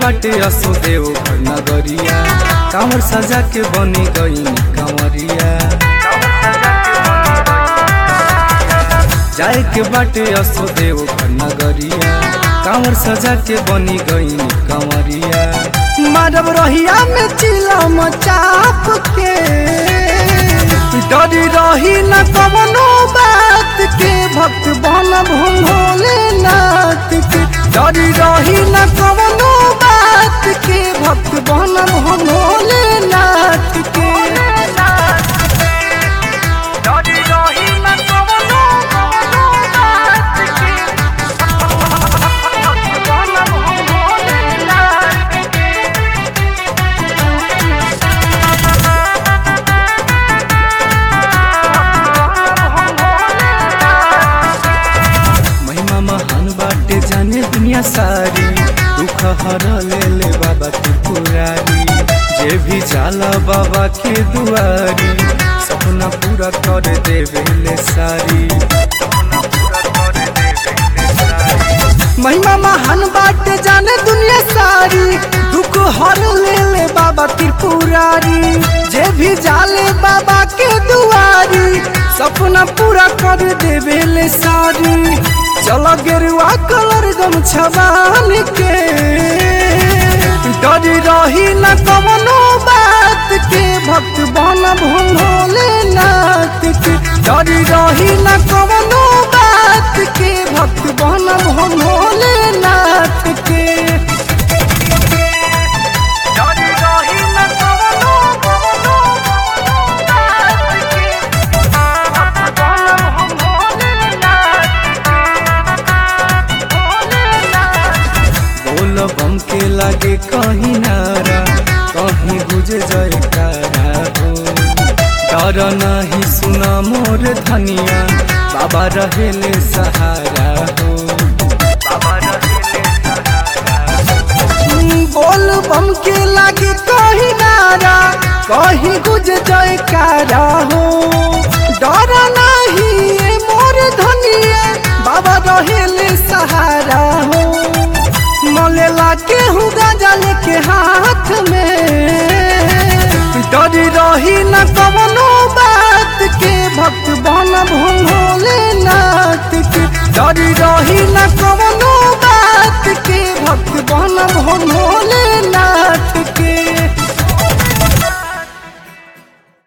बाटे असुदेव नगरिया कांवर सजा के बनी गई कंवरिया जाए के बाटे असुदेव नगरिया कांवर सजा के बनी गई कंवरिया मारब रहिया में चिलम चाप के डरी रही न कवनो बात के भक्त बन भोले नाथ के डरी रही न कवनो बात के भक्त बन भोले नाथ के डरी रही न कवनो कवनो बात के भक्त बन भोले नाथ के महिमा महान बाटे जाने दुनिया सारी दुख हर ले ले बाबा की पुरारी जे भी जाला बाबा के दुआरी सपना पूरा कर देवे ले सारी महिमा महान बाटे जाने दुनिया सारी दुख हर ले ले बाबा त्रिपुरारी जे भी जाले बाबा के दुआरी सपना पूरा कर देवे ले सारी चलो गेरुआ कलर गम छबान के डरी रही न कवनो बात के भक्त बन भोले नाथ के डरी रही न कवनो बात के भक्त बन भोले नाथ के डरी रही न कवनो कवनो बात के भक्त बन भोले नाथ बोल बम के लागे कहीं नारा कहीं गुज जयकारा हो डर नहीं सुना मोर धनिया बाबा रहेले सहारा हो बाबा रहेले बोल बम के लागे कहीं नारा कहीं गुज जयकारा हो डर नहीं ये मोर धनिया बाबा रहेले सहारा हो मलेला के हूँ गजल के हाथ में डरी रही न कवनो बात के भक्त बन भोले ना